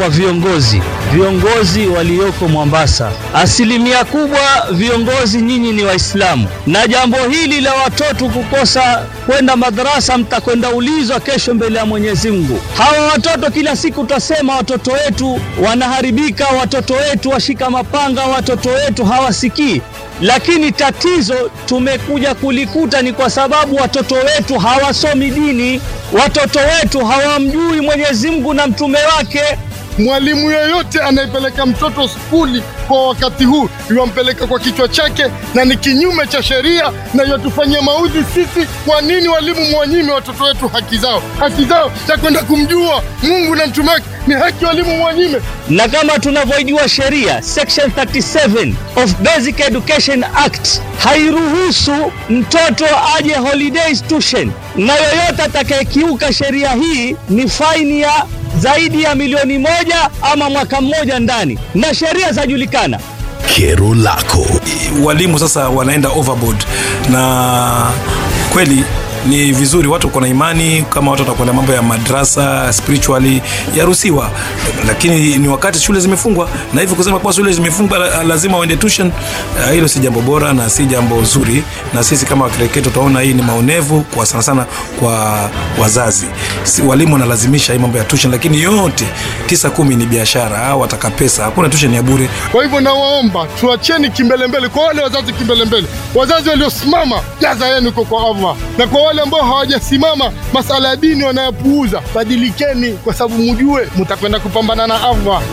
kwa viongozi, viongozi walioko Mombasa. Asilimia kubwa viongozi nyinyi ni Waislamu, na jambo hili la watoto kukosa kwenda madrasa, mtakwenda ulizwa kesho mbele ya Mwenyezi Mungu. Hawa watoto kila siku utasema watoto wetu wanaharibika, watoto wetu washika mapanga, watoto wetu hawasikii lakini tatizo tumekuja kulikuta ni kwa sababu watoto wetu hawasomi dini, watoto wetu hawamjui Mwenyezi Mungu na mtume wake. Mwalimu yeyote anayepeleka mtoto skuli kwa wakati huu iwampeleka kwa kichwa chake, na ni kinyume cha sheria na yatufanyia maudhi sisi. Kwa nini walimu mwanyime watoto wetu haki zao? Haki zao za kwenda kumjua Mungu na mtume wake ni haki walimu mwanyime. Na kama tunavyojua sheria section 37 of Basic Education Act hairuhusu mtoto aje holidays tuition, na yoyote atakayekiuka sheria hii ni faini ya zaidi ya milioni moja ama mwaka mmoja ndani, na sheria zajulikana. Kero lako walimu sasa wanaenda overboard na kweli ni vizuri watu kuna imani kama watu watakwenda mambo ya madrasa spiritually yaruhusiwa lakini ni wakati shule zimefungwa na hivyo kusema kuwa shule zimefungwa la- lazima waende tuition uh, hilo si jambo bora na si jambo zuri na sisi kama wakireketo tutaona hii ni maonevu kwa sana sana kwa wazazi si, walimu wanalazimisha hii mambo ya tuition lakini yote tisa kumi ni biashara au wataka pesa hakuna tuition ya bure Kwa hivyo nawaomba tuacheni kimbelembele, kwa wale wazazi kimbelembele, wazazi waliosimama, jaza yenu iko kwa Allah, na kwa wale ambao hawajasimama, masala ya dini wanayapuuza, badilikeni, kwa sababu mujue mutakwenda kupambana na Allah.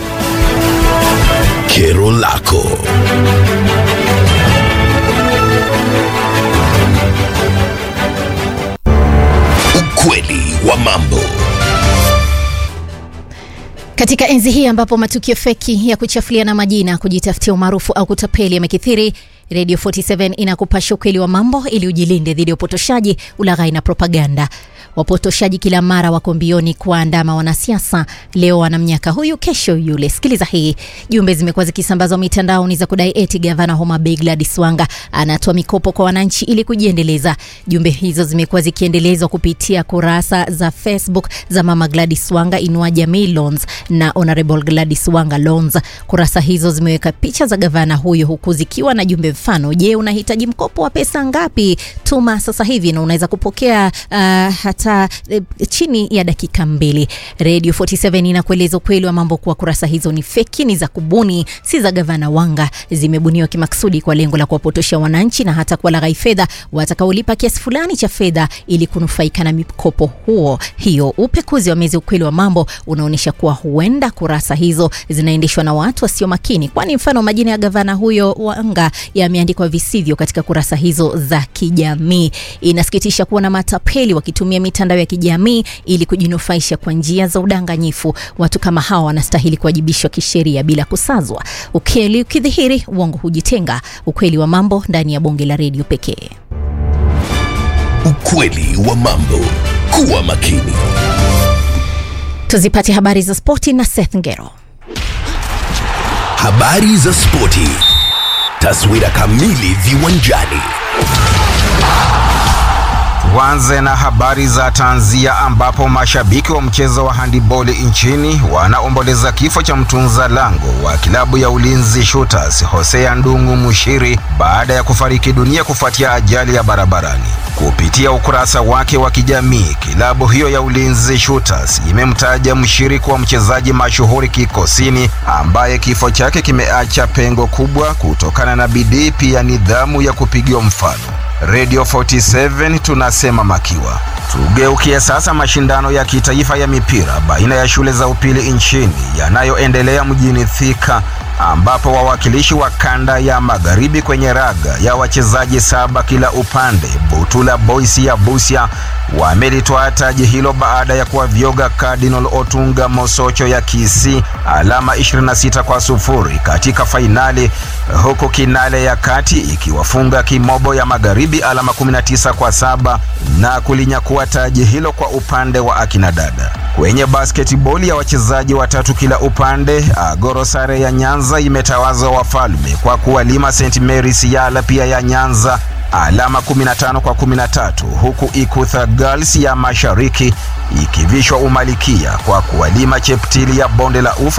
kero lako ukweli wa mambo Katika enzi hii ambapo matukio feki ya kuchafuliana majina, kujitafutia umaarufu au kutapeli yamekithiri, Radio 47 inakupasha ukweli wa mambo ili ujilinde dhidi ya upotoshaji, ulaghai na propaganda. Wapotoshaji kila mara wako mbioni kuwaandama wanasiasa. Leo wanamnyaka huyu, kesho yule. Sikiliza hii. Jumbe zimekuwa zikisambazwa mitandaoni za kudai eti gavana Homa Bay Gladys Wanga anatoa mikopo kwa wananchi ili kujiendeleza. Jumbe hizo zimekuwa zikiendelezwa kupitia kurasa za Facebook za Mama Gladys Wanga Inua Jamii Loans na Honorable Gladys Wanga Loans. Kurasa hizo zimeweka picha za gavana huyo huku zikiwa na jumbe mfano: Je, unahitaji mkopo wa pesa ngapi? Tuma sasa hivi na unaweza kupokea uh, hata uh, chini ya dakika mbili. Radio 47 inakueleza ukweli wa mambo kuwa kurasa hizo ni feki, ni za kubuni, si za gavana Wanga. Zimebuniwa kimaksudi kwa lengo la kuwapotosha wananchi na hata kuwalaghai fedha watakaolipa kiasi fulani cha fedha ili kunufaika na mikopo huo hiyo. Upekuzi wa mezi ukweli wa mambo unaonyesha kuwa huenda kurasa hizo zinaendeshwa na watu wasio makini, kwani mfano majina ya gavana huyo Wanga yameandikwa visivyo katika kurasa hizo za kijamii. Inasikitisha kuona matapeli wakitumia mitandao ya kijamii ili kujinufaisha kwa njia za udanganyifu. Watu kama hawa wanastahili kuwajibishwa kisheria bila kusazwa. Ukweli ukidhihiri, uongo hujitenga. Ukweli wa mambo ndani ya bonge la redio pekee. ukweli wa mambo kuwa makini Tuzipate habari za spoti na Seth Ngero. habari za spoti taswira kamili viwanjani Tuanze na habari za tanzia ambapo mashabiki wa mchezo wa handiboli nchini wanaomboleza kifo cha mtunza lango wa kilabu ya Ulinzi Shooters Hosea Ndungu Mushiri baada ya kufariki dunia kufuatia ajali ya barabarani. Kupitia ukurasa wake wa kijamii, kilabu hiyo ya Ulinzi Shooters imemtaja Mushiri kuwa mchezaji mashuhuri kikosini ambaye kifo chake kimeacha pengo kubwa kutokana na bidii pia nidhamu ya kupigiwa mfano. Radio 47 tunasema makiwa. Tugeukie sasa mashindano ya kitaifa ya mipira baina ya shule za upili nchini yanayoendelea mjini Thika ambapo wawakilishi wa kanda ya magharibi kwenye raga ya wachezaji saba kila upande Butula Boys ya Busia wamelitoa taji hilo baada ya kuwavyoga Cardinal Otunga Mosocho ya Kisii alama 26 kwa sufuri katika fainali, huku Kinale ya kati ikiwafunga Kimobo ya magharibi alama 19 kwa saba na kulinyakua taji hilo kwa upande wa akina dada. Kwenye basketball ya wachezaji watatu kila upande, Agoro sare ya Nyanza imetawaza wafalme kwa kuwalima St Mary's Yala pia ya Nyanza alama 15 kwa 13 huku Ikutha Girls ya Mashariki ikivishwa umalikia kwa kuwalima Cheptili ya Bonde la Ufa